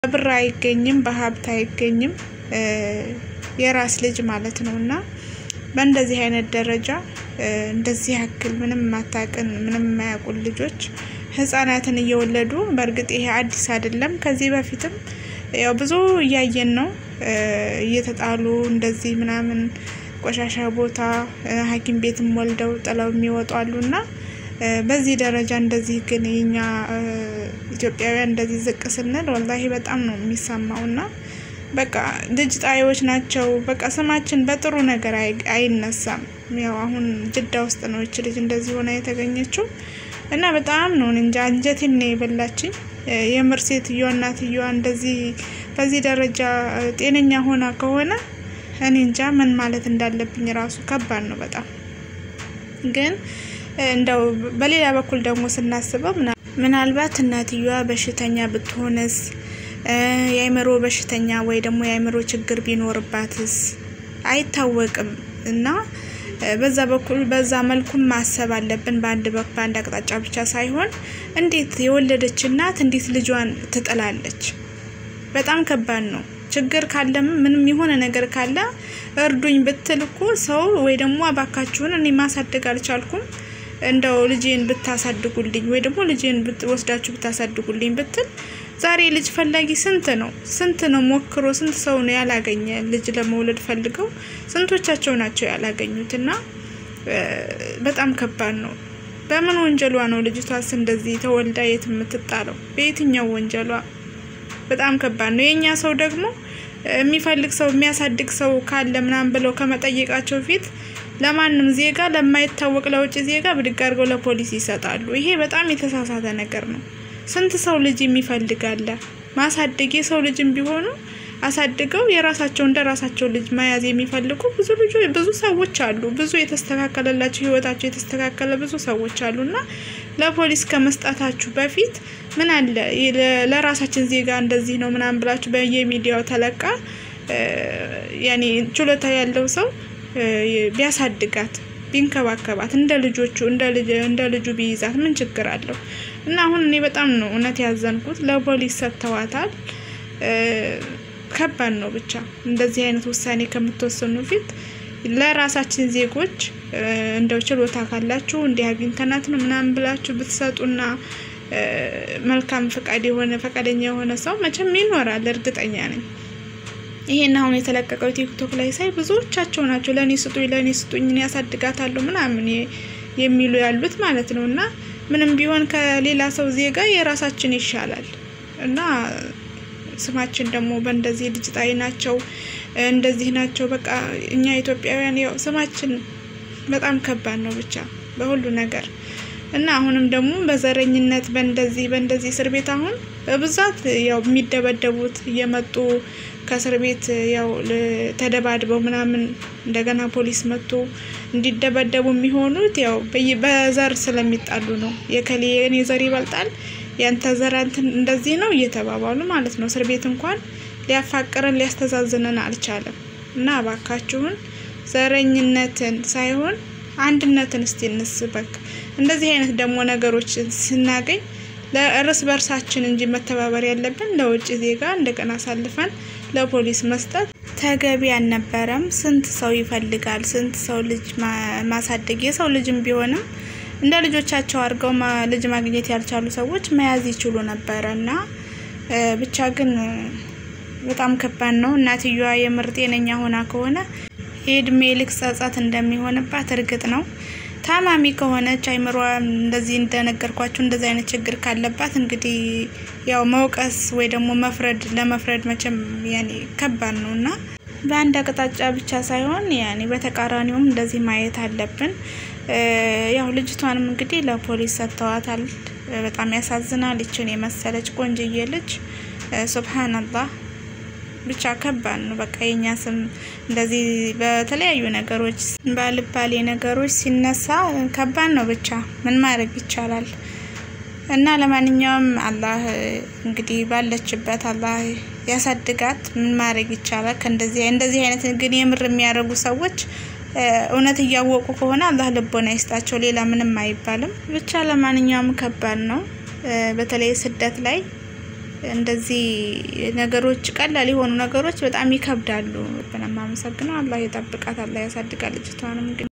በብር አይገኝም፣ በሀብት አይገኝም የራስ ልጅ ማለት ነው እና በእንደዚህ አይነት ደረጃ እንደዚህ ያክል ምንም ማታቅን ምንም የማያውቁን ልጆች ህጻናትን እየወለዱ በእርግጥ ይሄ አዲስ አይደለም። ከዚህ በፊትም ያው ብዙ እያየን ነው። እየተጣሉ እንደዚህ ምናምን ቆሻሻ ቦታ ሐኪም ቤትም ወልደው ጥለው የሚወጡ አሉ እና በዚህ ደረጃ እንደዚህ ግን የኛ ኢትዮጵያውያን እንደዚህ ዝቅ ስንል ወላሂ በጣም ነው የሚሰማው እና በቃ ልጅ ጣዮች ናቸው። በቃ ስማችን በጥሩ ነገር አይነሳም። ያው አሁን ጅዳ ውስጥ ነው ይች ልጅ እንደዚህ ሆና የተገኘችው እና በጣም ነው እንጃ አንጀቴን ነው የበላችኝ። የምር ሴትዮዋ እናትየዋ እንደዚህ በዚህ ደረጃ ጤነኛ ሆና ከሆነ እኔ እንጃ ምን ማለት እንዳለብኝ ራሱ ከባድ ነው በጣም ግን እንደው በሌላ በኩል ደግሞ ስናስበው ምናልባት እናትየዋ በሽተኛ ብትሆንስ የአእምሮ በሽተኛ ወይ ደግሞ የአእምሮ ችግር ቢኖርባትስ አይታወቅም። እና በዛ በኩል በዛ መልኩም ማሰብ አለብን። በአንድ በአንድ አቅጣጫ ብቻ ሳይሆን እንዴት የወለደች እናት እንዴት ልጇን ትጥላለች? በጣም ከባድ ነው። ችግር ካለም ምንም የሆነ ነገር ካለ እርዱኝ ብትል እኮ ሰው ወይ ደግሞ አባካችሁን እኔ ማሳደግ አልቻልኩም እንደው ልጄን ብታሳድጉልኝ ወይ ደግሞ ልጄን ወስዳችሁ ብታሳድጉልኝ ብትል ዛሬ ልጅ ፈላጊ ስንት ነው ስንት ነው ሞክሮ ስንት ሰው ነው ያላገኘ ልጅ ለመውለድ ፈልገው ስንቶቻቸው ናቸው ያላገኙት እና በጣም ከባድ ነው በምን ወንጀሏ ነው ልጅቷስ እንደዚህ ተወልዳ የት የምትጣለው በየትኛው ወንጀሏ በጣም ከባድ ነው የእኛ ሰው ደግሞ የሚፈልግ ሰው የሚያሳድግ ሰው ካለ ምናምን ብለው ከመጠየቃቸው ፊት ለማንም ዜጋ ለማይታወቅ ለውጭ ዜጋ ብድግ አድርገው ለፖሊስ ይሰጣሉ ይሄ በጣም የተሳሳተ ነገር ነው ስንት ሰው ልጅ የሚፈልግ አለ። ማሳደግ የሰው ልጅም ቢሆኑ አሳድገው የራሳቸው እንደ ራሳቸው ልጅ መያዝ የሚፈልጉ ብዙ ልጆች ብዙ ሰዎች አሉ። ብዙ የተስተካከለላቸው ህይወታቸው የተስተካከለ ብዙ ሰዎች አሉ እና ለፖሊስ ከመስጠታችሁ በፊት ምን አለ ለራሳችን ዜጋ እንደዚህ ነው ምናምን ብላችሁ በየሚዲያው ተለቃ ያኔ ችሎታ ያለው ሰው ቢያሳድጋት ቢንከባከባት እንደ ልጆቹ እንደ ልጁ ቢይዛት ምን ችግር አለው? እና አሁን እኔ በጣም ነው እውነት ያዘንኩት። ለፖሊስ ሰጥተዋታል። ከባድ ነው ብቻ እንደዚህ አይነት ውሳኔ ከምትወስኑ ፊት ለራሳችን ዜጎች እንደው ችሎታ ካላችሁ እንዲህ አግኝተናት ነው ምናምን ብላችሁ ብትሰጡና መልካም ፈቃድ የሆነ ፈቃደኛ የሆነ ሰው መቼም ይኖራል፣ እርግጠኛ ነኝ። ይሄን አሁን የተለቀቀው ቲክቶክ ላይ ሳይ ብዙዎቻቸው ናቸው ለእኔ ስጡኝ፣ ለእኔ ስጡኝ፣ እኔ ያሳድጋታለሁ ምናምን የሚሉ ያሉት ማለት ነው። እና ምንም ቢሆን ከሌላ ሰው ዜጋ የራሳችን ይሻላል እና ስማችን ደግሞ በእንደዚህ ልጅ ጣይ ናቸው እንደዚህ ናቸው። በቃ እኛ ኢትዮጵያውያን ያው ስማችን በጣም ከባድ ነው ብቻ በሁሉ ነገር እና አሁንም ደግሞ በዘረኝነት በእንደዚህ በእንደዚህ እስር ቤት አሁን በብዛት ያው የሚደበደቡት እየመጡ ከእስር ቤት ያው ተደባድበው ምናምን እንደገና ፖሊስ መጥቶ እንዲደበደቡ የሚሆኑት ያው በዘር ስለሚጣሉ ነው። የከሌ የኔ ዘር ይበልጣል ያንተ ዘር እንትን እንደዚህ ነው እየተባባሉ ማለት ነው። እስር ቤት እንኳን ሊያፋቅረን ሊያስተዛዝነን አልቻለም። እና እባካችሁን ዘረኝነትን ሳይሆን አንድነትን እስቲ እንስበክ። እንደዚህ አይነት ደግሞ ነገሮችን ስናገኝ ለእርስ በርሳችን እንጂ መተባበር ያለብን ለውጭ ዜጋ እንደገና አሳልፈን ለፖሊስ መስጠት ተገቢ አልነበረም። ስንት ሰው ይፈልጋል፣ ስንት ሰው ልጅ ማሳደግ የሰው ልጅም ቢሆንም እንደ ልጆቻቸው አድርገው ልጅ ማግኘት ያልቻሉ ሰዎች መያዝ ይችሉ ነበረ እና ብቻ ግን በጣም ከባድ ነው። እናትየዋ የምር ጤነኛ ሆና ከሆነ የእድሜ ልክ ጸጸት እንደሚሆንባት እርግጥ ነው። ታማሚ ከሆነች አይምሯ እንደዚህ እንደነገርኳችሁ እንደዚህ አይነት ችግር ካለባት እንግዲህ ያው መውቀስ ወይ ደግሞ መፍረድ ለመፍረድ መቼም ያኔ ከባድ ነው እና በአንድ አቅጣጫ ብቻ ሳይሆን ያኔ በተቃራኒውም እንደዚህ ማየት አለብን። ያው ልጅቷንም እንግዲህ ለፖሊስ ሰጥተዋታል። በጣም ያሳዝናል። ይችን የመሰለች ቆንጅዬ ልጅ ሱብሃነላህ ብቻ ከባድ ነው። በቃ የኛ ስም እንደዚህ በተለያዩ ነገሮች ባልባሌ ነገሮች ሲነሳ ከባድ ነው። ብቻ ምን ማድረግ ይቻላል? እና ለማንኛውም አላህ እንግዲህ ባለችበት አላህ ያሳድጋት። ምን ማድረግ ይቻላል? ከእንደዚህ እንደዚህ አይነት ግን የምር የሚያደርጉ ሰዎች እውነት እያወቁ ከሆነ አላህ ልቦና ይስጣቸው። ሌላ ምንም አይባልም። ብቻ ለማንኛውም ከባድ ነው። በተለይ ስደት ላይ እንደዚህ ነገሮች ቀላል የሆኑ ነገሮች በጣም ይከብዳሉ። በጣም አመሰግነው። አላህ የጠብቃት፣ አላህ ያሳድጋል ልጅቷንም ግን